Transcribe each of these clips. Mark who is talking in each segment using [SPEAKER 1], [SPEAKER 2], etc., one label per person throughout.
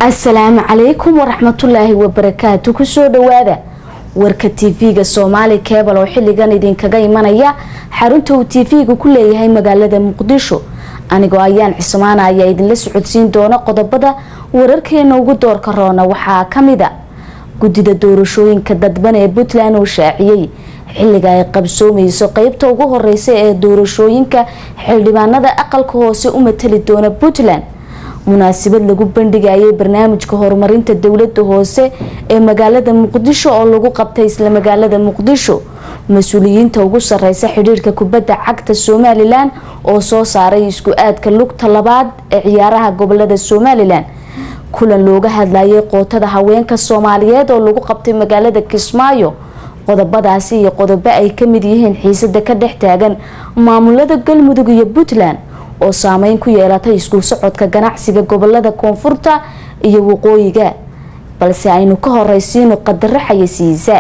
[SPEAKER 1] asalaamu calaykum waraxmatullaahi wabarakaatu kusoo dhawaada warka tv-ga soomaali kebal oo xiligan idinkaga imanaya xarunta uu tv-ga ku leeyahay magaalada muqdisho anigoo ayaan cismaana ayaa idinla socodsiin doona qodobada wararkeena ugu doorka roona waxaa kamida guddida doorashooyinka dadban ee puntland oo shaaciyey xiliga ay qabsoomeyso qeybta ugu horeysa ee doorashooyinka xildhibaanada aqalka hoose u matali doona puntland munaasabad lagu bandhigayay barnaamijka horumarinta dowlada hoose ee magaalada muqdisho oo lagu qabtay isla magaalada muqdisho mas-uuliyiinta ugu sareysa xidhiirka kubadda cagta somalilan oo soo saaray isku aadka lugta labaad ee ciyaaraha gobolada somalilan kulan looga hadlayay qootada haweenka soomaaliyeed oo lagu qabtay magaalada kismaayo qodobadaasi iyo qodobo ay kamid yihiin xiisada ka dhex taagan maamulada galmudug iyo puntland oo saameyn ku yeelatay isku socodka ganacsiga gobolada koonfurta iyo waqooyiga balse aynu ka horeysiino qadaro xayasiisa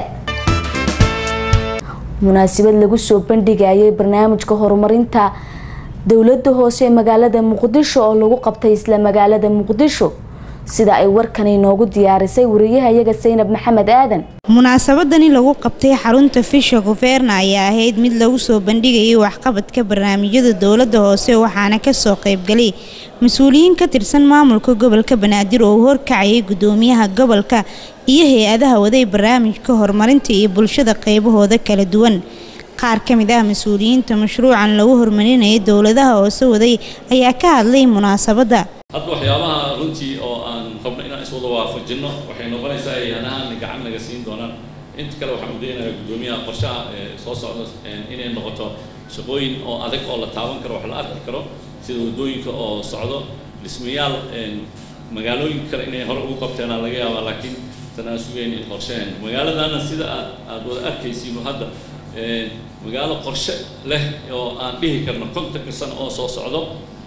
[SPEAKER 1] munaasabad lagu soo bandhigayay barnaamijka horumarinta dowlada hoose ee magaalada muqdisho oo lagu qabtay isla magaalada muqdisho sida ay warkan inoogu diyaarisay wariyahayaga saynab maxamed aadan
[SPEAKER 2] munaasabadani lagu qabtay xarunta fisha guverna ayaa ahayd mid lagu soo bandhigayay waxqabadka barnaamijyada dowlada hoose waxaana kasoo qeybgalay mas-uuliyiin ka tirsan maamulka gobolka banaadir oo horkacayay gudoomiyaha gobolka iyo hay-adaha waday barnaamijka horumarinta iyo bulshada qeybahooda kala duwan qaar ka mid ah mas-uuliyiinta mashruucan lagu horumarinayay dowladaha hoose waday ayaa ka hadlay munaasabadda
[SPEAKER 3] hadda waxyaabaha runtii oo aan rabno inaan iswada waafajino waxay noqonaysaa hay-adahaan gacan naga siin doonaan inta kale waxaan udaynayaa guddoomiyaha qorshaha ee soo socda inay noqoto shaqooyin oo adag oo la taaban karo wax la arki karo sida waddooyinka oo socdo dhismayaal magaalooyinka kale inay hore ugu qabteenaa laga yaabaa laakiin tanaan sugeyn qorsheen magaaladana sida aad aad wada arkaysiino hadda magaalo qorshe leh oo aan dhihi karno kontanka sano oo soo socdo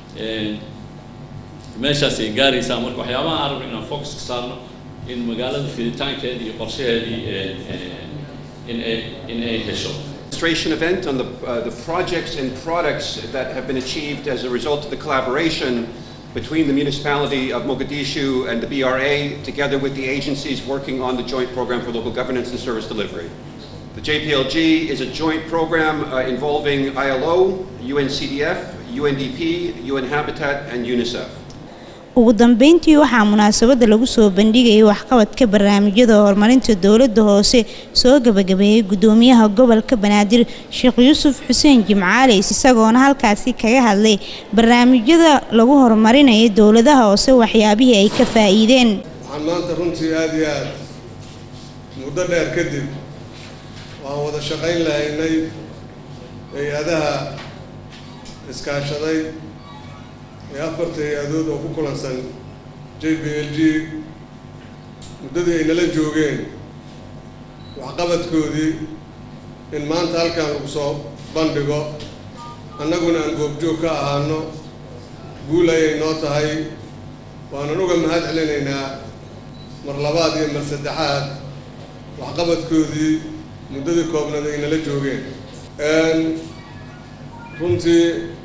[SPEAKER 3] meeshaasay gaaraysaa marka waxyaabaha aan rabno inaan focus ka saarno in magaalada fiditaankeeda iyo qorshaheedii in ay in ay hesho
[SPEAKER 4] demonstration event on the, uh, the projects and products that have been achieved as a result of the collaboration between the municipality of Mogadishu and the BRA, together with the agencies working on the joint program for local governance and service delivery. The JPLG is a joint program uh, involving ILO, UNCDF, UNDP, UN Habitat, and UNICEF.
[SPEAKER 2] ugu dambeyntii waxaa munaasabada lagu soo bandhigayay waxqabadka barnaamijyada horumarinta dowlada hoose soo gabagabeeyey gudoomiyaha gobolka banaadir sheekh yuusuf xuseen jimcaali isagoona halkaasi kaga hadlay barnaamijyada lagu horumarinaya dowladaha hoose waxyaabihii ay ka faa-iideen
[SPEAKER 5] waxaan maanta runtii aada iyo aada muddo dheer kadib waan wada shaqayn lahaynay hay-adaha iskaashaday ee afarta hay-adood oo ku kulansan j b l g muddadii ay nala joogeen waxqabadkoodii in maanta halkan lagu soo bandhigo annaguna aan goobjoog ka ahaano guul ayay noo tahay waanan uga mahad celinaynaa mar labaad iyo mar saddexaad waxqabadkoodii muddadii koobnaed ay nala joogeen runtii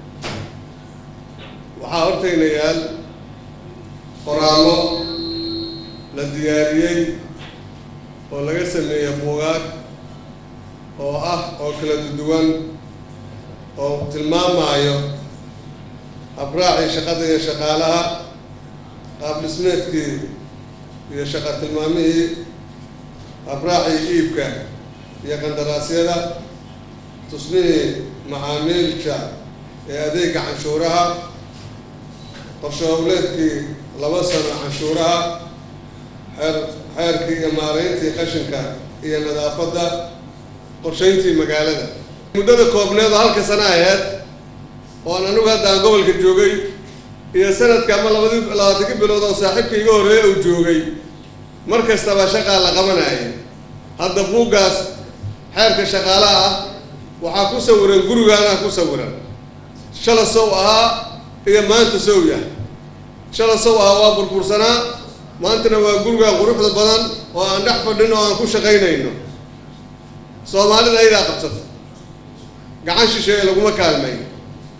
[SPEAKER 5] waxaa hortayna yaal qoraallo la diyaariyey oo laga sameeyey buugaag oo ah oo kala duwan oo tilmaamayo abraacii shaqada iyo shaqaalaha qaab dhismeedkii iyo shaqa tilmaamihii abraacii iibka iyo qandaraasyada tusmihii macaamiilka ee adeega canshuuraha qorshe howleedkii laba sano canshuuraha xeer xeerkii iyo maarayntii qashinka iyo nadaafadda qorshayntii magaalada muddada koobneed oo halka sano aheyd oon anigu hadda aan gobolka joogay iyo sanadka ama labadi labaatanka bilood oo saaxiibka iga horreeya uu joogay mar kastaba shaqaa la qabanayay hadda buuggaas xeerka shaqaalaha ah waxaa ku sawiran gurigaanaa ku sawiran shala sow ahaa iyo maanta sow yahay shala sow ahaa waa burbursanaa maantana waa gurigaa quruxda badan oo aan dhex fadhin oo aan ku shaqaynayno soomaalida ayadaa qabsata gacan shisheeye laguma kaalmayn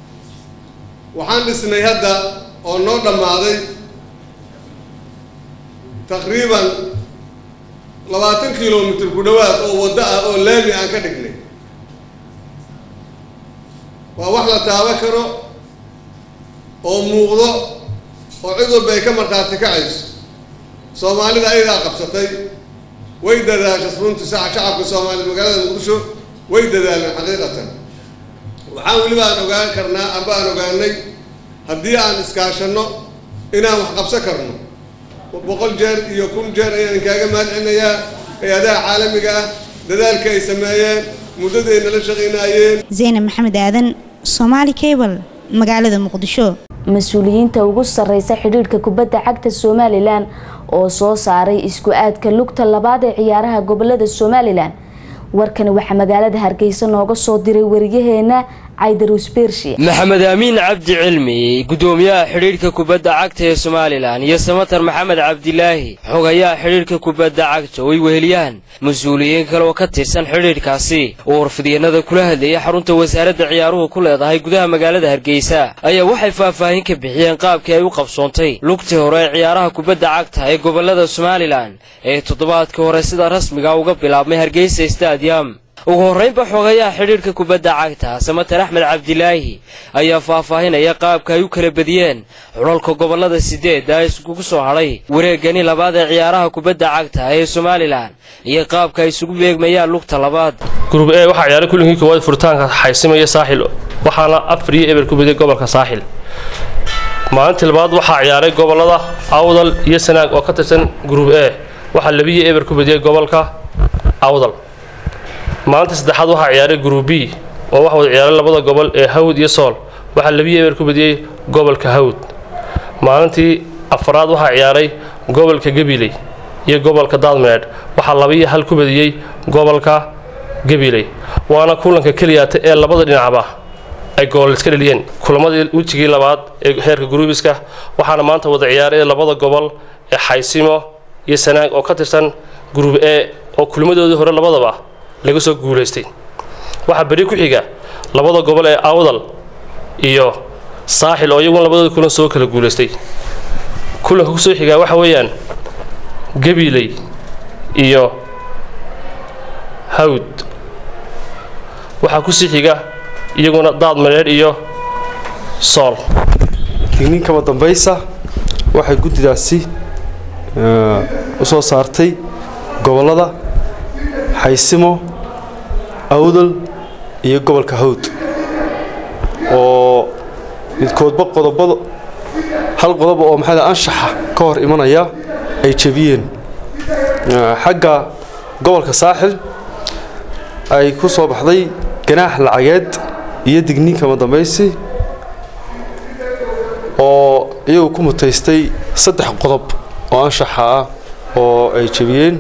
[SPEAKER 5] waxaan dhisnay hadda oo noo dhammaaday taqriiban labaatan kilomitr ku dhowaad oo waddo ah oo laami aan ka dhignay waa wax la taaban karo oo muuqdo oo cid walba ay ka markhaati kacayso soomaalida ayadaa qabsatay way dadaasha runtii saca shacabka soomaaliyed magaalada muqdisho way dadaaleen xaqiiqatan waxaan weliba aan ogaan karnaa amba aan ogaanay haddii aan iskaashanno inaan wax qabsan karno boqol jeer iyo kun jeer ayaan kaaga mahadcelinayaa hay-adaha caalamiga ah dadaalka ay sameeyeen muddadii ay nala shaqaynaayeen
[SPEAKER 2] zaynab maxamed aadan soomaali cable magaalada muqdisho
[SPEAKER 1] mas-uuliyiinta ugu sarreysa xidhiidhka kubadda cagta somalilan oo soo saaray isku aadka lugta labaad ee ciyaaraha gobolada somalilan warkani waxaa magaalada hargeysa nooga soo diray wariyaheena caydarus bershiya
[SPEAKER 6] maxamed aamiin cabdi cilmi gudoomiyaha xidhiidhka kubadda cagta ee somalilan iyo samatar maxamed cabdilaahi xogayaha xidhiidhka kubadda cagta oo ay weheliyaan mas-uuliyiin kale oo ka tirsan xidhiidhkaasi oo warfidyanada kula hadlayay xarunta wasaaradda ciyaaruhu ku leedahay gudaha magaalada hargeysa ayaa waxay faahfaahin ka bixiyeen qaabkii ay u qabsoontay lugtii hore ee ciyaaraha kubadda cagta ee gobolada somalilan ee toddobaadkii hore sida rasmiga uga bilaabmay hargeysa stadium ugu horraynba xogayaha xidhiidhka kubadda cagta samatar axmed cabdilaahi ayaa faahfaahinaya qaabka ay u kala bediyeen xulalka gobolada sideedda iskugu soo hadhay wareegani labaad ee ciyaaraha kubadda cagta ee somalilan iyo qaabka ay isugu beegmayaan lugta labaad
[SPEAKER 7] gurub e waxaa ciyaaray kulinkii koowaad furitaanka xaysimaya saaxil waxaana afar iyo eber ku bediyay gobolka saaxil maalintii labaad waxaa ciyaaray gobolada awdal iyo sanaag oo ka tirsan gurub e waxaa labiyo eber ku bediyey gobolka awdal maalinta saddexaad waxaa ciyaaray group b oo waxa wada ciyaaray labada gobol ee hawd iyo sool waxaa labiyo eber ku bediyey gobolka hawd maalintii afaraad waxaa ciyaaray gobolka gabiley iyo gobolka daadmeedh waxaa labiyo hal ku bediyey gobolka gabiley waana kulanka keliyaata ee labada dhinacba ay gool iska dheliyeen kulamadii wejigii labaad ee heerka gruubiska waxaana maanta wada ciyaaray labada gobol ee xaysimo iyo sanaag oo ka tirsan group e oo kulmadoodii hore labadaba laga soo guulaystay waxaa beri ku xiga labada gobol ee awdal iyo saaxil oo iyaguna labadooda kulan soo kala guulaystay kulanka kusoo xigaa waxa weeyaan gabiley iyo hawd waxaa kusii xiga iyaguna daad madheedh iyo sool
[SPEAKER 8] digniinkaba dambaysa waxay guddidaasi u soo saartay gobollada xaysimo awdal iyo gobolka hawd oo midkoodba qodobada hal qodob oo maxaa la anshaxa ka hor imanaya ay jebiyeen xagga gobolka saaxil ay ku soo baxday ganaax lacageed iyo digniinkama dambaysi oo iyagu ku mutaystay saddex qodob oo anshaxa ah oo ay jebiyeen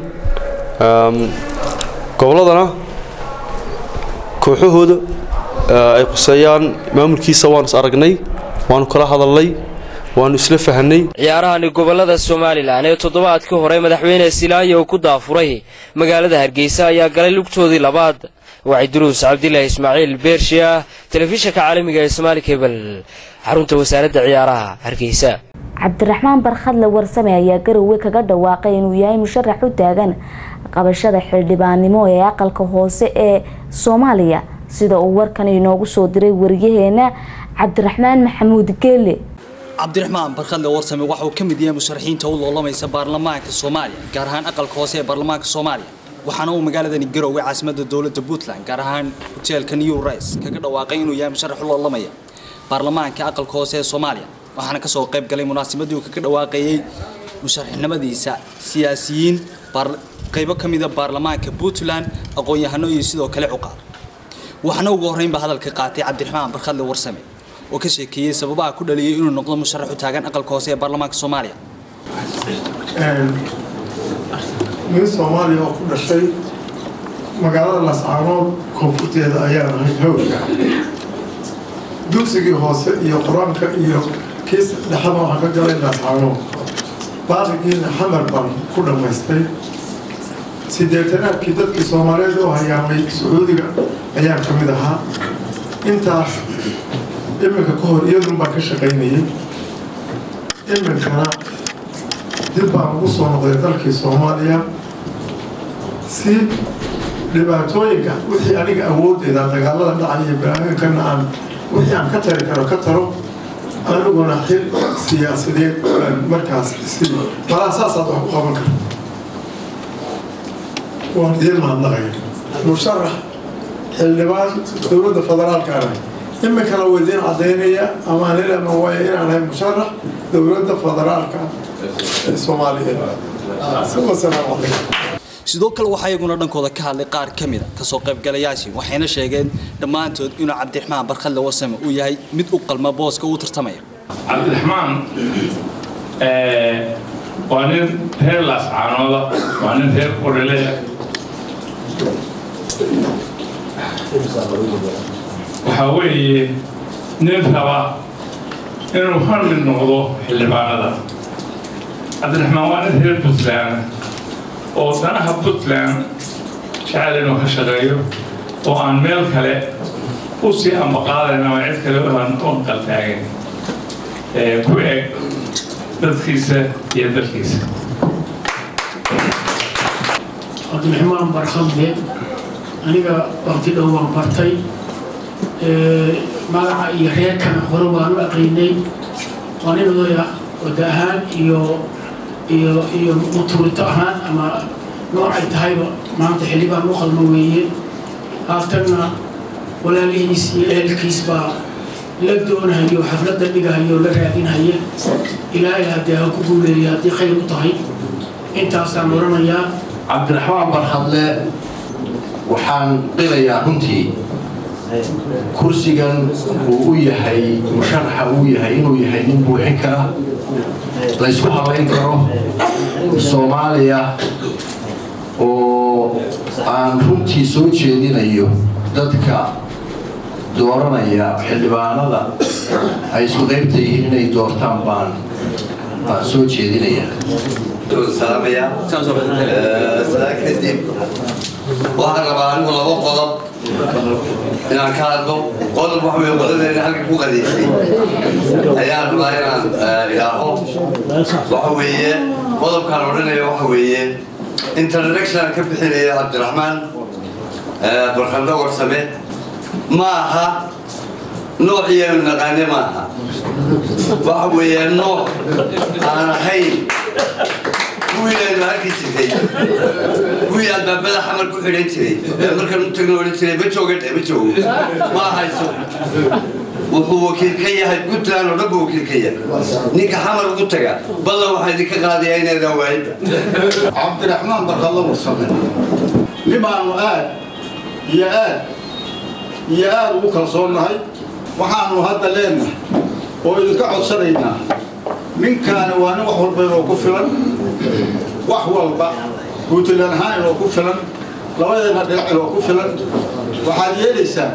[SPEAKER 8] gobolladana kooxahooda ay quseeyaan maamulkiisa waanu is aragnay waanu kala hadalnay waanu isla fahanay
[SPEAKER 6] ciyaarahani gobolada somalilan ee toddobaadkii hore madaxweyne silaayo uu ku daafuray magaalada hargeysa ayaa galay lugtoodii labaad waxay duruus cabdilaahi ismaaciil beershiya telefishinka caalamiga ee somaali kebel xarunta wasaaradda ciyaaraha hargeysa
[SPEAKER 1] cabdiraxmaan barkhadle warsame ayaa garowe kaga dhawaaqay inuu yahay musharax u taagan qabashada xildhibaannimo ee aqalka hoose ee soomaaliya sida uu warkan inoogu soo diray wariyaheena cabdiraxmaan maxamuud geele
[SPEAKER 9] cabdiraxmaan barkhadle warsame waxa uu ka mid yahay musharaxiinta u loolamaysa baarlamaanka soomaaliya gaar ahaan aqalka hoose ee baarlamaanka soomaaliya waxaana uu magaaladani garowe caasimada dowladda puntland gaar ahaan hoteelka new rice kaga dhawaaqay inuu yahay musharax u loolamaya baarlamaanka aqalka hoose ee soomaaliya waxaana kasoo qayb galay munaasabadii uu kaga dhawaaqayay musharaxnimadiisa siyaasiyiin qaybo ka mida baarlamaanka puntland aqoon-yahano iyo sidoo kale cuqaar waxaana ugu horreynba hadalka qaatay cabdiraxmaan barkhadle warsame oo ka sheekeeyey sababaha ku dhaliyay inuu noqdo musharax u taagan aqalka hoose ee baarlamaanka soomaaliya
[SPEAKER 10] nin soomaaliya oo ku dhashay magaalada lascaanood koonfurteeda ayaa ahayd hawlka dugsigii hoose iyo qur-aanka iyo kiis dhexada waxaa ka galay lascaanood baarigiina xamar baan ku dhammaystay sideetanaadkii dadkii soomaaliyeed oo hayaamay sacuudiga ayaan ka mid ahaa intaas iminka ka hor iyadun baan ka shaqaynayay iminkana dib baan ugu soo noqday dalkii soomaaliya si dhibaatooyinka wixii aniga awooddeeda dagaalada dhacaya banaadankana aan wixii aan ka tari karo ka taro aniguna xil siyaasadeed baan markaas isi malaa saasaad wax ku qaban karta waan idiin mahadnaqaya musharax xildhibaan dowladda federaalka ah iminkana waa idiin cadaynaya ama anilama waaya inaan ahay musharax dowladda federaalka ee soomaaliyeed wasalaamu calaykum
[SPEAKER 9] sidoo kale waxaa iyaguna dhankooda ka hadlay qaar ka mida kasoo qaybgalayaashii waxayna sheegeen dhammaantood inuu cabdiraxmaan barkadle warsame uu yahay mid u qalma booska uu tartamaya
[SPEAKER 11] cabdiraxmaan waa nin reer laascaanooda waa nin reer qorileya waxaa weeye nin raba inuu hal mid noqdo xildhibaanada cabdiraxmaan waa nin reer puntland oo danaha puntland jecel inuu ka shaqeeyo oo aan meel kale u sii ambaqaadayn ama cid kale aan u qaltaagin ku eg dadkiisa iyo dalkiisa
[SPEAKER 12] cabdiraxmaan barkhadle aniga waqti dhow waan bartay magaca iyo reerkana hore waan u aqiinay waa nin odaya wada ahaan iyo iyo iyo muturito ahaan ama noocay tahayba maanta xildhibaan u qalmo weeye haatanna walaalihiis iyo ehelkiis baa la doonahayo xafladda dhigahayo la raadinhaya ilaahay haddee ha ku guuleeya haddii khayr u tahay intaasaan odhanayaa
[SPEAKER 13] cabdiraxmaan barkhadle waxaan qilayaa runtii kursigan uu u yahay musharaxa uu yahay inuu yahay nin buuxin kara laysku habayn karo soomaaliya oo aan runtii soo jeedinayo dadka dooranaya xildhibaanada ay isku qaybta yihiin inay doortaan baan baan soo jeedinaya
[SPEAKER 14] salaamaya sidaa kadib waxaan rabaa anigu laba qodob inaan ka hadlo qodob waxa weye qodadeena halka ku qadiisay ayaan rabaa inaan idhaaho waxa weeye qodobkaan odhanaya waxa weeye introduction ka bixinaya cabdiraxmaan barkando warsame ma aha noociyaanu naqaane ma aha waxa weeye nooc aan ahayn kuwii aynu arki jirtay kuwii albaabada xamar ku xidhan jiray ee markaan u tagno odhan jiray ma jooga dhe ma joogo ma ahayso wuxuu wakiil ka yahay puntland oo dhan buu wakiil ka yahay ninka xamar ugu taga ballan waxaa idinka qaadayaa inaydaan waayinba
[SPEAKER 13] cabdiraxmaan barkadlo warsame
[SPEAKER 15] nibaanu aad iyo aad iyo aad ugu kalsoonnahay waxaanu hadda leenahay oo idinka codsanaynaa ninkaani waa nin wax walba inoo ku filan wax walba puntland ahaan inoo ku filan labadeena dhinac inoo ku filan waxaad yeelaysaa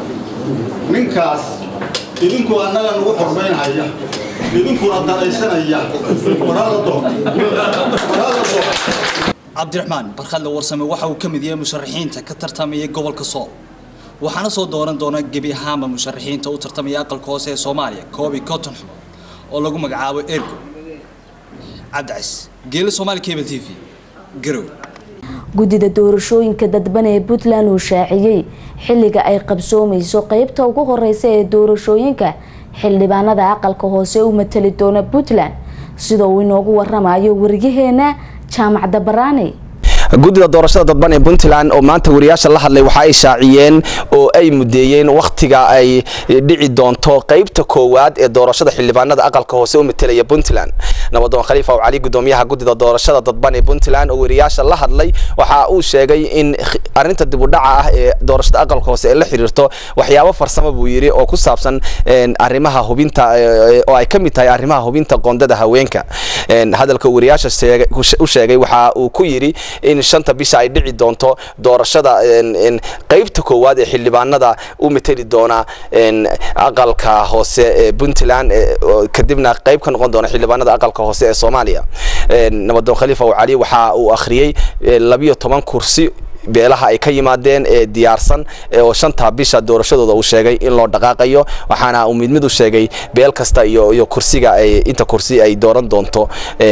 [SPEAKER 15] ninkaas idinku annaga nagu xormaynhaya idinkuna danaysanaya warhala doon warhala doon
[SPEAKER 9] cabdiraxmaan barkhadle warsame waxa uu ka mid yahay musharaxiinta ka tartamaya gobolka sool waxaana soo dooran doona gebi ahaanba musharaxiinta u tartamaya aqalka hoose ee soomaaliya koobi cotton xubon oo lagu magacaabo ergo cabdicis geela soomaali cable t v garow
[SPEAKER 1] guddida doorashooyinka dadban ee puntland uu shaaciyey xilliga ay qabsoomayso qeybta ugu horeysa ee doorashooyinka xildhibaanada aqalka hoose u matali doona puntland sida uu inoogu waramayo wariyaheena jaamacadda baraani
[SPEAKER 16] guddida doorashada dadban ee puntland oo maanta wariyaasha la hadlay waxa ay shaaciyeen oo ay mudeeyeen wakhtiga ay dhici doonto qeybta koowaad ee doorashada xildhibaanada aqalka hoose u matelaya puntland nabadoon khaliifa oo cali gudoomiyaha guddida doorashada dadban ee puntland oo wariyaasha la hadlay waxa uu sheegay in arinta dibudhaca ah ee doorashada aqalka hoose ee la xiriirto waxyaabo farsamo buu yiri oo ku saabsan arrimaha hubinta oo ay ka mid tahay arrimaha hubinta qoondada haweenka hadalka wariyaasha u sheegay waxa uu ku yiri in shanta bisha ay dhici doonto doorashada qeybta koowaad ee xildhibaanada u mateli doona aqalka hoose ee puntland kadibna qeyb ka noqon doona xildhibaanada aqalka hoose ee soomaaliya nabadoon khaliifa cali waxa uu akhriyey labiyo toban kursi beelaha ay ka yimaadeen ee diyaarsan oo shanta bisha doorashadooda uu sheegay in loo dhaqaaqayo waxaana uu mid mid u sheegay beel kasta iyo iyo kursiga ay inta kursi ay dooran doonto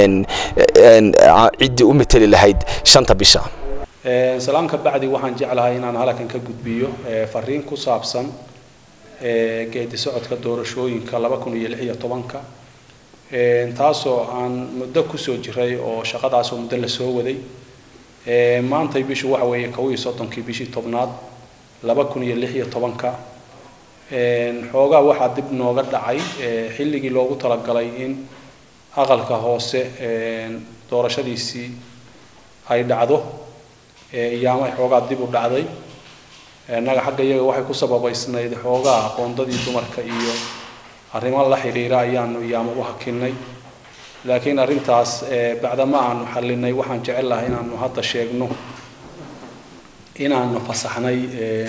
[SPEAKER 16] ciddii u mateli lahayd shanta bisha
[SPEAKER 17] salaamka bacdi waxaan jeclahay inaan halkan ka gudbiyo fariin ku saabsan geedi socodka doorashooyinka laba kun iyo lix iyo tobanka taasoo aan muddo kusoo jiray oo shaqadaasoo muddo lasoo waday maantay bishu waxa weeye kow iyo soddonkii bishii tobnaad laba kun iyo lix iyo tobanka xoogaa waxaa dib nooga dhacay xilligii loogu talagalay in aqalka hoose doorashadiisii ay dhacdo iyaama ay xoogaa dib u dhacday innaga xagga iyaga waxay ku sababaysnayd xoogaa aqoondadii dumarka iyo arrimo la xidhiira ayaanu iyaama u hakinay laakiin arrintaas bacdama aanu xallinay waxaan jecel lahay inaanu hadda sheegno inaanu fasaxnay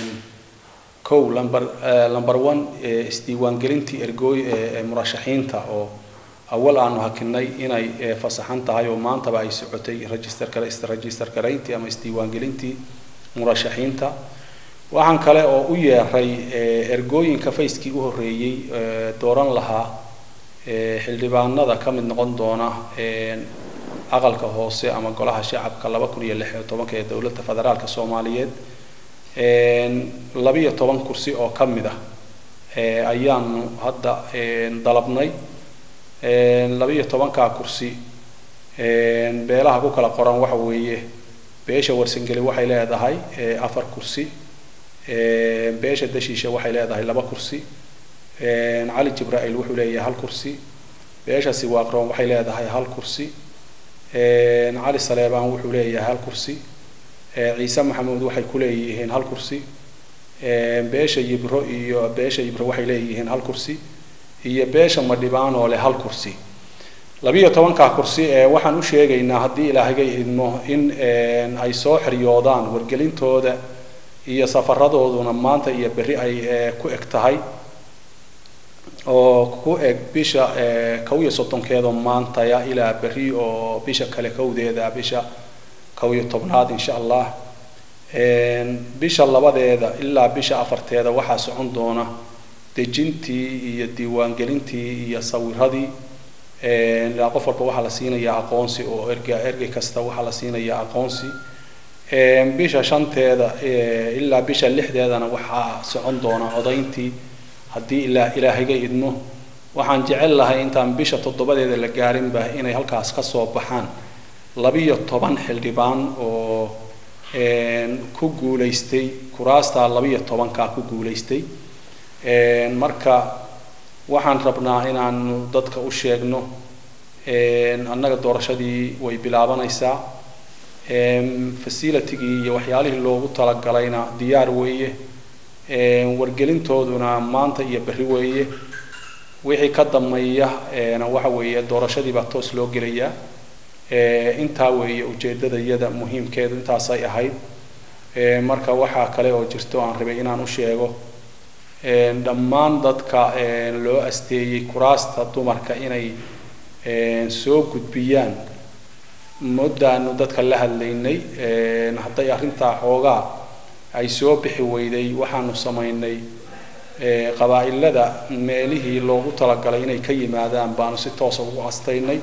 [SPEAKER 17] kow lamber lamber one isdiiwaangelintii ergooy murashaxiinta oo awal aanu hakinay inay fasaxan tahay oo maantaba ay socotay registerka register garayntii ama isdiiwaangelintii murashaxiinta waxaan kale oo u yeeray ergooyinka fayskii u horreeyey dooran lahaa xildhibaanada ka mid noqon doona aqalka hoose ama golaha shacabka laba kun iyo lix iyo tobanka ee dowladda federaalka soomaaliyeed labiyo toban kursi oo ka mid ah ayaanu hadda dalabnay labiyo tobankaa kursi beelaha ku kala qoran waxa weeye beesha warsangeli waxay leedahay afar kursi beesha dashiisha waxay leedahay laba kursi cali jibraa'iil wuxuu leeyahay hal kursi beesha siwaaqroon waxay leedahay hal kursi cali saleebaan wuxuu leeyahay hal kursi ciise maxamuud waxay ku leeyihiin hal kursi beesha yibro iyo beesha yibro waxay leeyihiin hal kursi iyo beesha madhibaan oo leh hal kursi labiyo tobankaa kursi ee waxaan u sheegaynaa haddii ilaahaga idmo in ay soo xiryoodaan wargelintooda iyo safaradooduna maanta iyo berri ay ku eg tahay oo ku eg bisha kow iyo soddonkeeda maantaya ilaa berri oo bisha kale kowdeeda bisha kow iyo tobnaad insha allah bisha labadeeda ilaa bisha afarteeda waxaa socon doona dejintii iyo diiwaangelintii iyo sawiradii ilaa qof walba waxaa la siinayaa aqoonsi oo erga ergey kasta waxaa la siinayaa aqoonsi bisha shanteeda ilaa bisha lixdeedana waxaa socon doona codayntii haddii ilaa ilaahaga idmo waxaan jecel lahay intaan bisha toddobadeeda la gaarinba inay halkaas ka soo baxaan labiyo toban xildhibaan oo ku guulaystay kuraastaa labiyo tobankaa ku guulaystay marka waxaan rabnaa inaanu dadka u sheegno annaga doorashadii way bilaabanaysaa facilitigii iyo waxyaalihii loogu talagalayna diyaar weeye wargelintooduna maanta iyo berri weeye wixii ka dambeeya waxa weeye doorashadii baa toos loo gelayaa intaa weeye ujeedadayada muhiimkeedu intaasay ahayd marka waxaa kale oo jirto aan rabay inaan u sheego dhammaan dadka loo asteeyey kuraasta dumarka inay soo gudbiyaan muddaanu dadka la hadlaynay hadday arrintaa xoogaa ay soo bixi weyday waxaanu samaynay qabaa'ilada meelihii loogu talagalay inay ka yimaadaan baanu si toosa ugu astaynay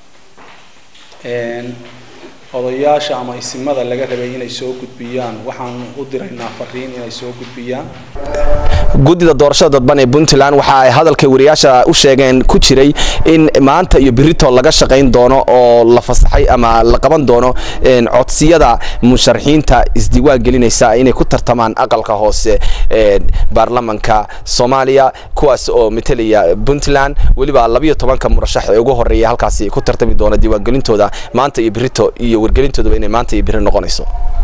[SPEAKER 17] odayaasha ama isimada laga rabay inay soo gudbiyaan waxaan u diraynaa fariin inay soo gudbiyaan
[SPEAKER 16] guddida doorashada dadban ee puntland waxa ay hadalka wariyaasha u sheegeen ku jiray in maanta iyo birito laga shaqayn doono oo la fasaxay ama la qaban doono codsiyada musharaxiinta isdiiwaan gelinaysa inay ku tartamaan aqalka hoose ee baarlamanka soomaaliya kuwaas oo metelaya puntland weliba labiyo tobanka murashax ee ugu horeeya halkaasi ku tartami doona diiwaangelintooda maanta iyo birito iyo wargelintooduba inay maanta iyo biri noqonayso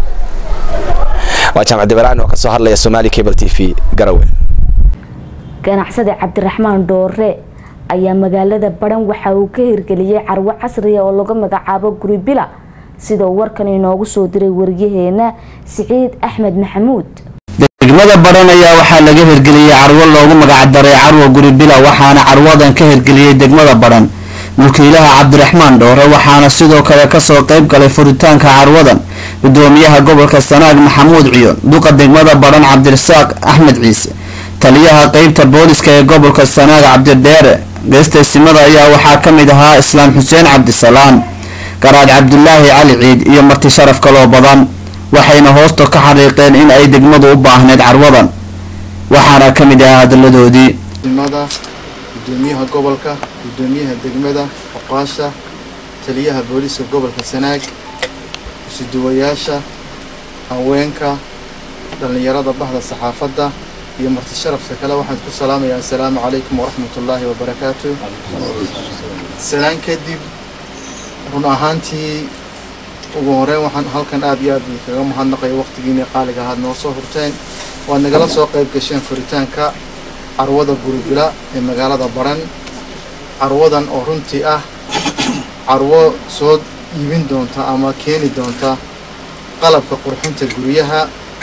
[SPEAKER 16] waa jaamac dabaraan oo ka soo hadlaya somali cable t v garawe
[SPEAKER 1] ganacsade cabdiraxmaan dhoore ayaa magaalada baran waxa uu ka hirgeliyey carwo casriya oo lagu magacaabo guri bila sida uu warkan inoogu soo diray waryaheena siciid axmed maxamuud
[SPEAKER 18] degmada baran ayaa waxaa laga hirgeliyey carwo loogu magacdaray carwo guri bila waxaana carwadan ka hirgeliyey degmada baran mulkiilaha cabdiraxmaan dhoore waxaana sidoo kale kasoo qayb galay furitaanka carwadan gudoomiyaha gobolka sanaag maxamuud ciyo duqa degmada badhan cabdirasaaq axmed ciise taliyaha qeybta booliska ee gobolka sanaag cabdidheere geestaysimada ayaa waxaa ka mid ahaa islaam xuseen cabdisalaam garaad cabdulaahi cali ciid iyo marti sharaf kaloo badan waxayna hoosta ka xariiqeen in ay degmadu u baahneyd carwadan waxaana ka mid ahaa hadalladoodii
[SPEAKER 19] mada gudoomiyaha gobolka gudoomiyaha degmada oqaasha taliyaha booliska gobolka sanaag isuduwayaasha haweenka dhallinyarada bahda saxaafadda iyo marti sharafka kale waxaan ku salaamayaa assalaamu calaykum waraxmat ullaahi wabarakaatu salaan kadib run ahaantii ugu horeyn waxaan halkan aad iyo aad kaga mahadnaqaya waqtigiinii qaaliga ahaad noo soo hurteen waad nagala soo qayb gasheen furitaanka carwada guribila ee magaalada baran carwadan oo runtii ah carwo soo iibin doonta ama keeni doonta qalabka qurxinta guryaha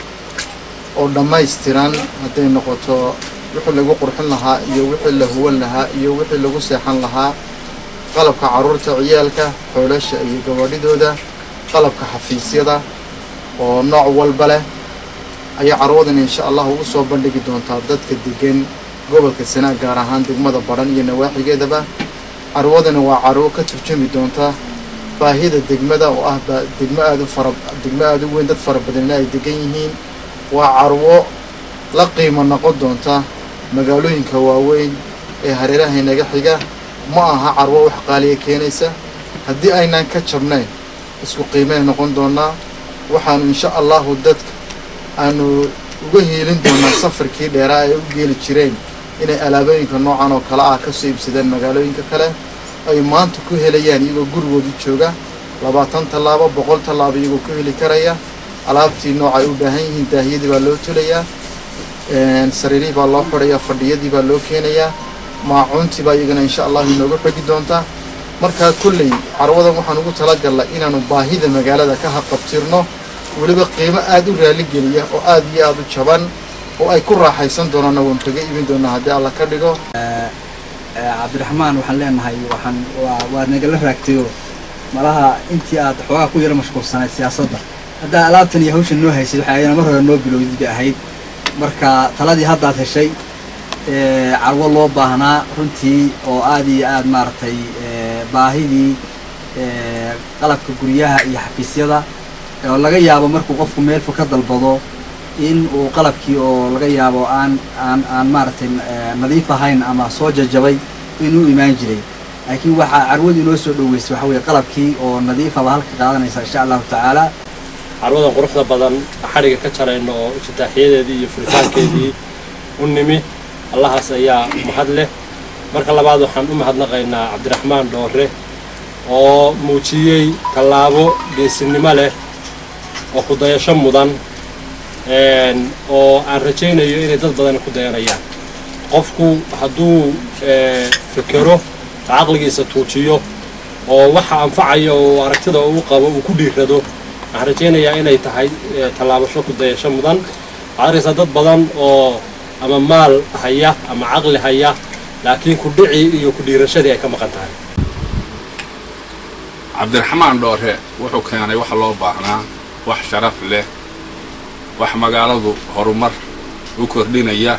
[SPEAKER 19] oo dhammaystiran hadday noqoto wixii lagu qurxin lahaa iyo wixii la huwan lahaa iyo wixii lagu seexan lahaa qalabka carruurta ciyaalka xoolasha iyo gabadhidooda qalabka xafiisyada oo nooc walba leh ayaa carwadan insha allahu u soo bandhigi doontaa dadka degan gobolka sanaag gaar ahaan degmada badhan iyo nawaaxigeedaba carwadani waa carwo ka turjumi doonta baahida degmada oo ah degmo aad u fara degmo aada u weyn dad fara badanina ay degan yihiin waa carwo la qiimo noqon doonta magaalooyinka waaweyn ee hareeraha inaga xiga ma aha carwo wax qaaliya keenaysa haddii aynaan ka jabnayn isku qiimay noqon doonaa waxaanu insha allahu dadka aanu uga hiilin doonaa safarkii dheeraa ay u geeli jireen inay alaabooyinka noocan oo kale ah kasoo iibsadeen magaalooyinka kale ay maanta ku helayaan iyagoo gurigoodii jooga labaatan tallaabo boqol tallaabo iyagoo ku heli karaya alaabtii nooc ay u baahan yihiin daahiyadii baa loo tulayaa sariirihii baa loo xidhayaa fadhiyadii baa loo keenayaa maacuuntii baa iyagana insha allahu inoogu xogi doontaa markaa kolley carwadan waxaan ugu talagalnay inaanu baahida magaalada ka haqabtirno weliba qiimo aada u raaligeliya oo aada iyo aada u jaban oo ay ku raaxaysan doonaanna waan kaga iibin doonaa haddii alla ka dhigo
[SPEAKER 9] cabdiraxmaan waxaan leenahay waxaan waa waa nagala raagtayo malaha intii aad xoogaa ku yara mashquulsanayd siyaasadda haddaa alaabtan iyo hawshan noo haysay waxay ayana mar hore noo bilowdid bay ahayd marka taladii haddaad heshay carwo loo baahnaa runtii oo aad iyo aad maaragtay baahidii qalabka guryaha iyo xafiisyada oo laga yaabo markuu qofku meelfu ka dalbado in uu qalabkii oo laga yaabo aan aan aan maaragtay nadiif ahayn ama soo jajabay inuu imaan jiray laakiin waxaa carwadu inoo soo dhoweysay waxa weeye qalabkii oo nadiifaba halka qaadanaysa insha allahu tacaala
[SPEAKER 7] carwadan quruxda badan xadhiga ka jarayno oo iftitaaxiyadeedii iyo furitaankeedii u nimi allahaas ayaa mahad leh marka labaad waxaan u mahadnaqaynaa cabdiraxmaan dhoore oo muujiyey tallaabo geesinimo leh oo ku dayasho mudan oo aan rajaynayo inay dad badani ku dayanayaan qofku hadduu fekero caqligiisa tuujiyo oo waxa anfacaya oo aragtida uu qabo uu ku dhiirado waxaan rajaynayaa inay tahay tallaabasho ku dayasho mudan waxaad arkaysaa dad badan oo ama maal haya ama caqli haya laakiin ku dhici iyo ku dhiirashadii ay ka maqan tahay
[SPEAKER 20] cabdiraxmaan dhoore wuxuu keenay wax loo baahnaa wax sharaf leh wax magaaladu horumar u kordhinaya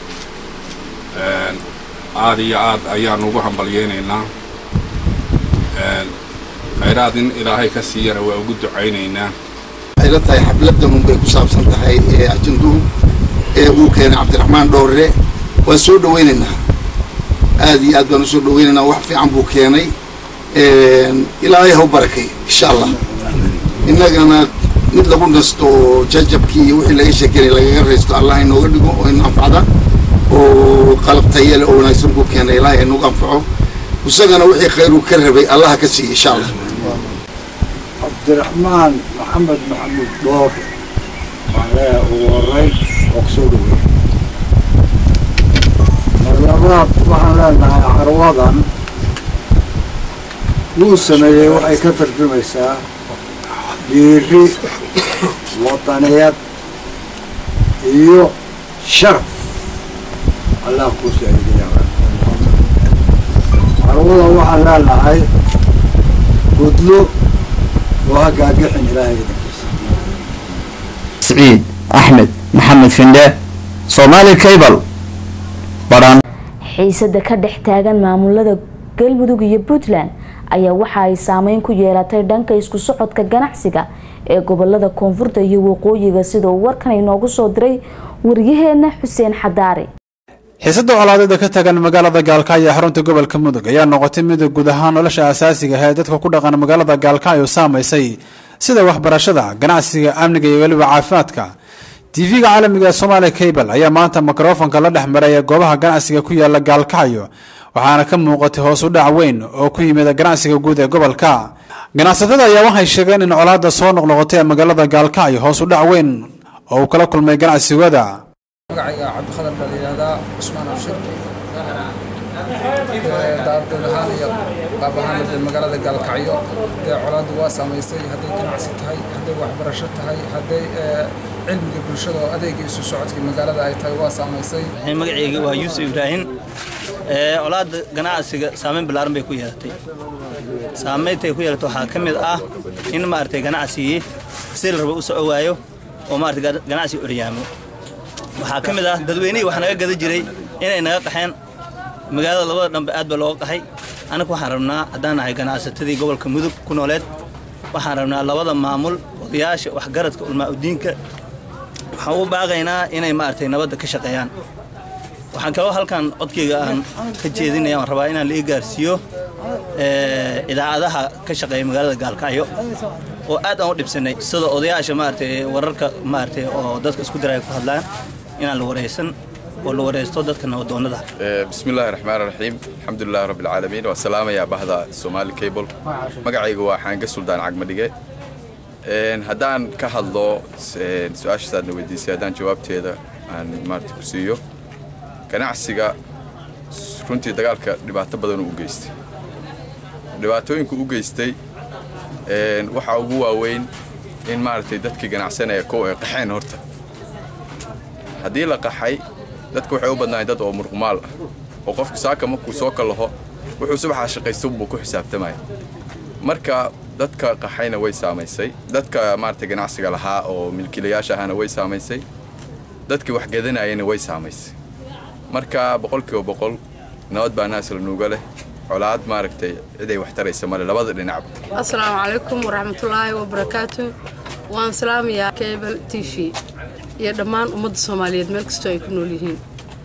[SPEAKER 20] aad iyo aad ayaanu ugu hambalyaynaynaa khayraad in ilaahay ka siiyana waa ugu ducaynaynaa
[SPEAKER 21] waxay la tahay xafladan unbay ku saabsan tahay ee ajanduhu ee uu keenay cabdiraxmaan dhowrre waan soo dhawaynaynaa aad iyo aad baan u soo dhawaynaynaa wax fiican buu keenay ilaahay ha u barakay insha allah innagana mid lagu nasto oo jajabkii iyo wixii laga sheekenay lagaga raysto allah inooga dhigo oo ina anfacda oo qalab tayale oo wanaagsan buu keenay ilaahay inagu anfaco isagana wixii khayru ka rabay allaha ka siiya insha allah
[SPEAKER 22] cabdiraxmaan maxamed maxamuud dhoor waxaa ugu horeyn oo kusoo dhawey marlabaad waxaan leenahay carwadan wuu sameeyey waxay ka tarjumaysaa dhiiri wadaniyad iyo sharaf allah kuu saaidaya carwada waxaan leenahay gudlo oo ha gaagixin ilaahay idankiisa
[SPEAKER 18] siciid axmed maxamed findhe somaali cable badhan
[SPEAKER 1] xiisada ka dhex taagan maamulada galmudug iyo puntland ayaa waxa ay saameyn ku yeelatay dhanka isku socodka ganacsiga ee gobolada koonfurta iyo waqooyiga sida uu warkan inoogu soo diray waryaheena xuseen xadaari
[SPEAKER 3] xiisada colaadeeda ka tagan magaalada gaalkacyo ee xarunta gobolka mudug ayaa noqotay mid guud ahaan nolosha asaasiga ah ee dadka ku dhaqan magaalada gaalkacyo saamaysay sida waxbarashada ganacsiga amniga iyo weliba caafimaadka tv-ga caalamiga ee somaali cable ayaa maanta mikrofonka la dhex maray ee goobaha ganacsiga ku yaala gaalkacyo waxaana ka muuqatay hoos u dhac weyn oo ku yimid ganacsiga guud ee gobolka ganacsatada ayaa waxay sheegeen in colaada soo noqnoqotay ee magaalada gaalkacyo hoos u dhac weyn oo uu kala kulmay ganacsigooda
[SPEAKER 4] magacayga cabdikhadar baa la yidhaahdaa cusmaan abshir daadad ahaan iyo qaab ahaan dee magaalada gaalkacyo dee colaaddu waa saamaysay hadday ganacsi tahay hadday waxbarasho tahay hadday cilmiga bulshada oo adeega isu socodkii magaalada ay tahay waa saamaysay
[SPEAKER 23] magacayga waa yuusuf ibraahim colaadda ganacsiga saameyn ballaaran bay ku yeelatay saameyntay ku yeelatay waxaa ka mid ah in maaragtay ganacsigii si la rabo u soco waayo oo maaragtay ganacsi oryaamo waxaa ka mid ah dadweynihii wax naga gada jiray inay naga qaxeen magaalada labada dhanbe aad baa looga qaxay anagu waxaan rabnaa haddaan nahay ganacsatadii gobolka mudug ku nooleed waxaan rabnaa labada maamul odayaasha waxgaradka ulmaa-udiinka waxaan u baaqaynaa inay maaragtay nabadda ka shaqeeyaan waxaan kaloo halkan codkeyga aan ka jeedinaya waan rabaa inaan la ii gaarsiiyo idaacadaha ka shaqeeya magaalada gaalkacyo oo aad aan u dhibsanay sida odayaasha maaragtay wararka maaragtay oo dadka isku diraya ku hadlaan inaan la wareysan oo la wareysto dadka nabadoonnada
[SPEAKER 24] بسم الله الرحمن الرحيم الحمد لله رب العالمين والسلام يا بهدا سومالي كيبل magacaygu waa xaanga suldaan cagmadhige haddaan ka hadlo su-aashasaadna weydiisay haddaan jawaabteeda aan maarata ku siiyo ganacsiga runtii dagaalka dhibaato badan u geystay dhibaatooyinku u geystay waxaa ugu waaweyn in maaragtay dadkii ganacsanaya kow ay qaxeen horta haddii la qaxay dadku waxay u badnaayeen dad oo murqumaal ah oo qofku saaka markuu soo kalaho wuxuu subaxaa shaqaysto buu ku xisaabtamaya marka dadka qaxayna way saamaysay dadka maaragtay ganacsiga lahaa oo milkiilayaasha ahana way saamaysay dadkii wax gadanayana way saamaysay marka boqolkiiba boqol nabad baa naasla nuuga leh colaad maaragtay ciday wax taraysa male labada dhinacba
[SPEAKER 25] asalaamu calaykum waraxmatullaahi wabarakaatu waan salaamayaa cable t v iyo dhammaan ummadda soomaaliyeed meel kastoo ay ku nool yihiin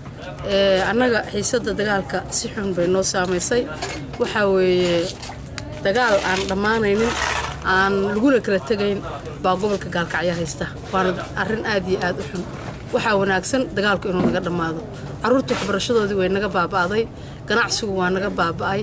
[SPEAKER 25] annaga xiisadda dagaalka si xun bay noo saamaysay waxaa weeye dagaal aan dhammaanaynin aan laguna kala tegayn baa gobolka gaalkacyo haysta waana arrin aad iyo aad u xun waxaa wanaagsan dagaalku inuu naga dhammaado carruurta waxbarashadoodii way naga baaba'day ganacsigu waa naga baaba'ay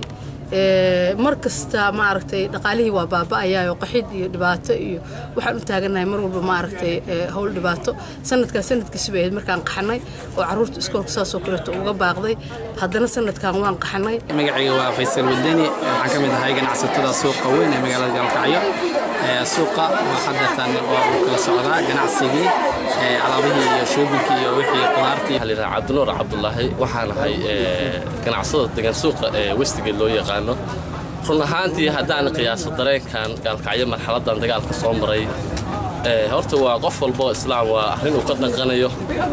[SPEAKER 25] mar kasta maaragtay dhaqaalihii waa baaba'ayaayoo qaxid iyo dhibaato iyo waxaan u taagannahay mar walba maaragtay howl dhibaato sanadkan sanadkiisi bay ahayd markaan qaxanay oo carruurta iskoolka saasoo kaleeto uga baaqday haddana sanadkan waan qaxanay
[SPEAKER 26] magacayga waa faysal wadani waxaan ka mid ahay ganacsatada suuqa weyn ee magaalada gaalkacyo suuqa waa hadeertaan waa uu kala socdaa ganacsigii alaabihii iyo shoobinkii iyo wixii qudaartii
[SPEAKER 27] waxaa cabdinuur cabdulaahi waxaan ahay ganacsada degan suuqa ee westigeed loo yaqaano run ahaantii haddaan qiyaaso dareenkan gaalkacyo marxaladan dagaalka soo maray horta waa qof walboo islaam waa arrin uu ka dhaqanayo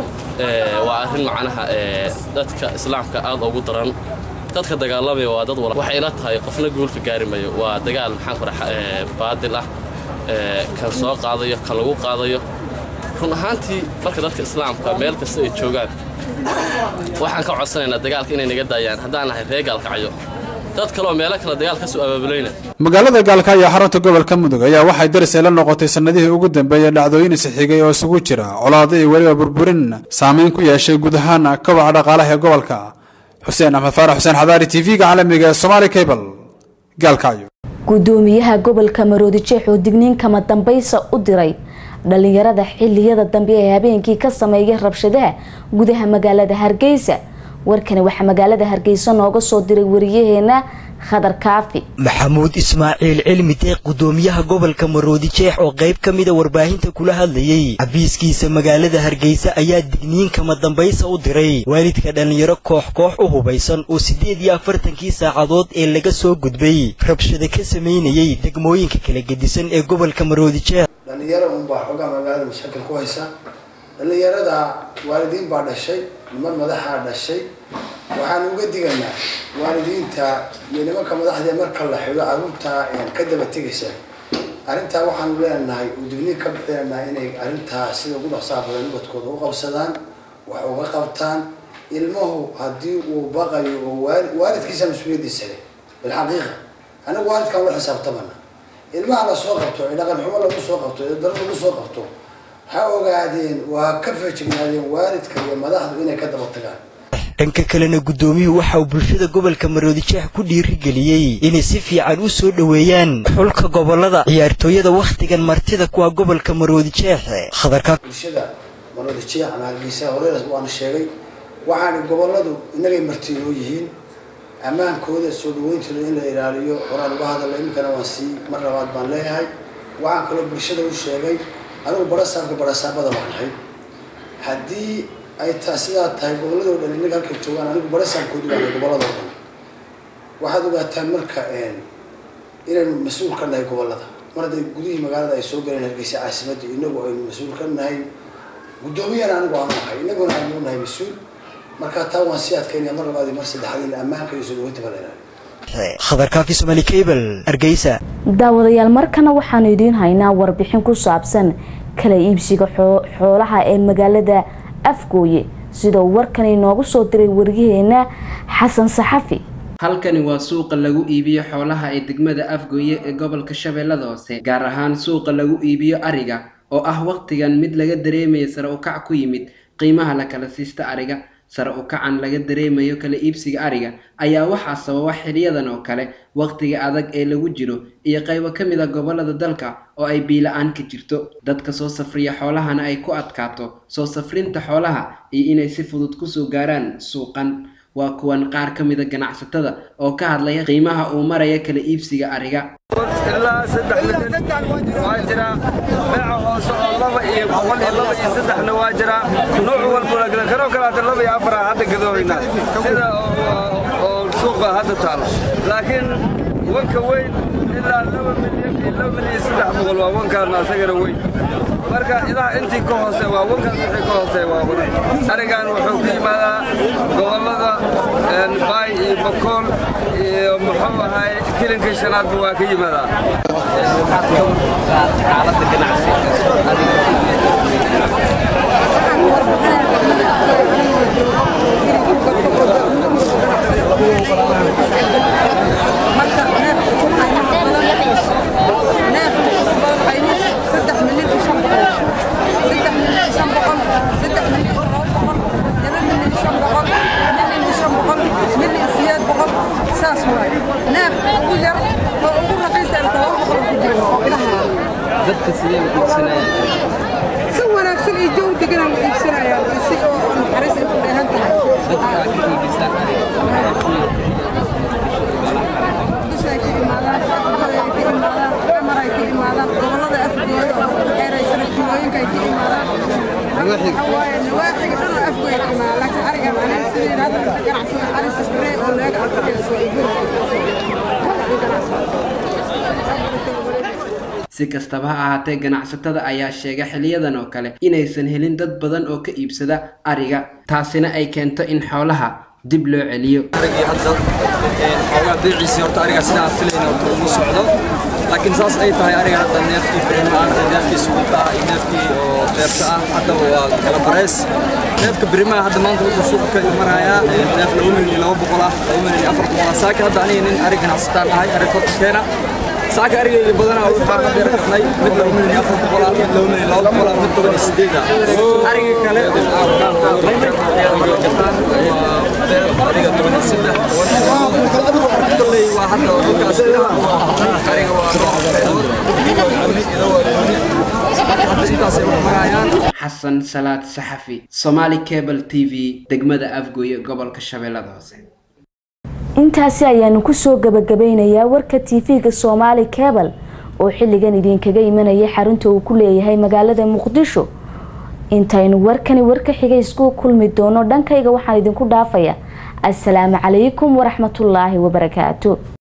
[SPEAKER 27] waa arrin macnaha dadka islaamka aad ugu daran dadka dagaalamaya waa dad wala waxay ila tahay qofna guulka gaari mayo waa dagaal maxaan ku dhaha baadil ah kan soo qaadayo kan lagu qaadayo run ahaantii marka dadka islaamka meel kasta ay joogaan waxaan ka codsanaynaa dagaalka inay naga daayaan haddaan nahay reer gaalkacyo dad kaleoo meelo kale dagaal ka soo abaabulayna
[SPEAKER 3] magaalada gaalkacyo xarunta gobolka mudug ayaa waxay daris ay la noqotay sannadihii ugu dambeeyey dhacdooyin isxigay oo isugu jira colaado iyo weliba burburin saameyn ku yeeshay guud ahaan kobaca dhaqaalaha ee gobolka xuseen axmed faarax xuseen xadaari tv-ga caalamiga ee somaali cable gaalkacyo
[SPEAKER 1] gudoomiyaha gobolka maroodi jeex oo digniin kama dambaysa u diray dhalinyarada xiliyada dambe ee habeenkii ka sameeya rabshadaha gudaha magaalada hargeysa warkani waxaa magaalada hargeysa nooga soo diray wariyaheena khadar kaafi
[SPEAKER 28] maxamuud ismaaciil cilmi deeq gudoomiyaha gobolka maroodi jeex oo qayb ka mida warbaahinta kula hadlayey xabiiskiisa magaalada hargeysa ayaa digniin kama dambaysa u diray waalidka dhallinyaro koox koox u hubaysan oo siddeed iyo afartankii saacadood ee laga soo gudbay rabshado ka samaynayey degmooyinka kala gedisan ee gobolka maroodi jeex
[SPEAKER 2] dhalinyaro unbaa xoogaa magaalada mashakil ku haysa dhalinyarada waalidiin baa dhashay niman madaxaa dhashay waxaan uga diganaa waalidiinta iyo nimanka madaxdee marka la xido carruurtaa ka daba tegaysa arrintaa waxaanu leenahay udigniin ka bixinaynaa inay arrintaa sida ugu dhaqsaha badan ubadkooda u qabsadaan wax uga qabtaan ilmuhu haddii uu baqayo oo waali waalidkiisa mas-uuliyaddiisa leh bilxaqiiqa anagu waalidkaan la xisaabtamana ilmaha la soo qabto ee dhaqan xumo lagu soo qabto ee daro lagu soo qabto ha ogaadeen waa ka feejignaadeen waalidka iyo madaxdu inay ka daba tagaan
[SPEAKER 28] dhanka kalena guddoomiyuhu waxa uu bulshada gobolka maroodijeex ku dhiirigeliyey inay si fiican u soo dhoweeyaan xulka gobolada ciyaartooyada wakhtigan martida kuwa gobolka maroodijeex khadarka
[SPEAKER 2] bulshada maroodijeex ama hargeysa horeeras waana sheegay waxaana goboladu inagay martinoo yihiin ammaankooda soo dhaweyntooda in la ilaaliyo horaan uga hadalla iminkana waan sii mar labaad baan leeyahay waxaan kaloo bulshada u sheegay anigu barasaabka barasaabada baan ahay haddii ay taa sidaa tahay gobolladoo dhan inaga halkay joogaan anigu barasaabkoodu baan gobolladoo dhan waxaad ogaataan marka inaynu mas-uul ka nahay gobollada mar hadday gudihii magaalada ay soo galeen hargeysa caasimadda inagu aynu mas-uul ka nahay guddoomiyana anigu aanu ahay inaguna aynu nahay mas-uul marka taa waan sii adkaynaya mar labaad iyo mar saddexaad in ammaanka iyo soo dhaweynta baa la ilaaliyo
[SPEAKER 28] khadarkaafi somali cable hargeysa
[SPEAKER 1] daawadayaal markana waxaanu idiin haynaa warbixin ku saabsan kala iibsiga xoolaha ee magaalada afgooye sida uu warkan inoogu soo diray waryaheena xasan saxafi
[SPEAKER 5] halkani waa suuqa lagu iibiyo xoolaha ee degmada afgooye ee gobolka shabeellada hoose gaar ahaan suuqa lagu iibiyo ariga oo ah wakhtigan mid laga dareemaya sare u kac ku yimid qiimaha la kala siista ariga sare u kacan laga dareemayo kala iibsiga ariga ayaa waxaa sababa xiliyadan oo kale wakhtiga adag ee lagu jiro iyo qaybo ka mid a gobolada dalka oo ay biila-aan ka jirto dadka soo safriya xoolahana ay ku adkaato soo safrinta xoolaha iyo inay si fudud kusoo gaaraan suuqan waa kuwan qaar ka mida ganacsatada oo ka hadlaya qiimaha uu maraya kala iibsiga ariga
[SPEAKER 6] ilaa saddex milyan waa jiraa beeca hoose oo laba iyo boqol iyo laba iyo saddexna waa jiraa nooc walbuna gada kanoo kalaata laba iyo afar aan hadda gadoobaynaa sida oo suuqa hadda taalo laakiin wanka weyn ilaa laba milyan iyo laba milyan iyo saddex boqol waa wankaana asagana weyn marka idaha intii ka hoose waa wankaas wixii ka hoose waa wadan arigan wuxuu ka yimaadaa gobollada baay iyo bakool iyo muxuu ahay kilinka shanaadba waa ka yimaadaa
[SPEAKER 5] xaaladda ganacsiga dadka sidee u iibsanayaan
[SPEAKER 8] si wanaagsan iyo jow degan u iibsanayaan si oo naxariis ay ku dheehan tahay
[SPEAKER 5] dadka aad ka iibisaan
[SPEAKER 8] dushay ka imaadaan saafurada ay ka imaadaan xamar ay ka imaadaan gobollada afgooda oo dheeraysana kilooyinka ay ka imaadaan waaye nawaaxiga dhan oo afgooy ka imaadaan laakiin arigan aniga sidii hadda ganacsada ari safree oo leega arkayso ay
[SPEAKER 5] si kastaba ha ahaatee ganacsatada ayaa sheega xiliyadan oo kale inaysan helin dad badan oo ka iibsada ariga taasina ay keento in xoolaha dib loo celiyo
[SPEAKER 6] arigii hadda xoogaa beeciisii horta ariga sidaan filayna horta ugu socdo laakiin saas ay tahay ariga hadda neefkii birimaan neefkii suuqa ah iyo neefkii oo beerta ah haddaba waa kala bareys neefka birimaa hadda maanta wuxuu suuqa ka imanayaa neef laba milyan iyo laba boqol ah laba milyan iyo afar boqol ah saaka hadda aniga nin ari ganacsataan ahay ari korka keena saaka arigayga badanaa waxaa ka beer karnay mid laba milyan iyo afar boqol ah mid laba milyan laba boqol ah mid toban iyo sideed ah ariga kale ariga toban iyo saddex koley waa hadda dhulkaas ariga waa
[SPEAKER 5] xasan salaad saxafi somaali cable t v degmada afgooye gobolka shabeellada hoose
[SPEAKER 1] intaasi ayaanu kusoo gabagabeynayaa warka tv-ga soomaali cable oo xilligan idinkaga imanaya xarunta uu ku leeyahay magaalada muqdisho intaynu warkani warka xiga isku kulmi doono dhankayga waxaan idinku dhaafaya asalaamu calaykum waraxmatullaahi wabarakaatu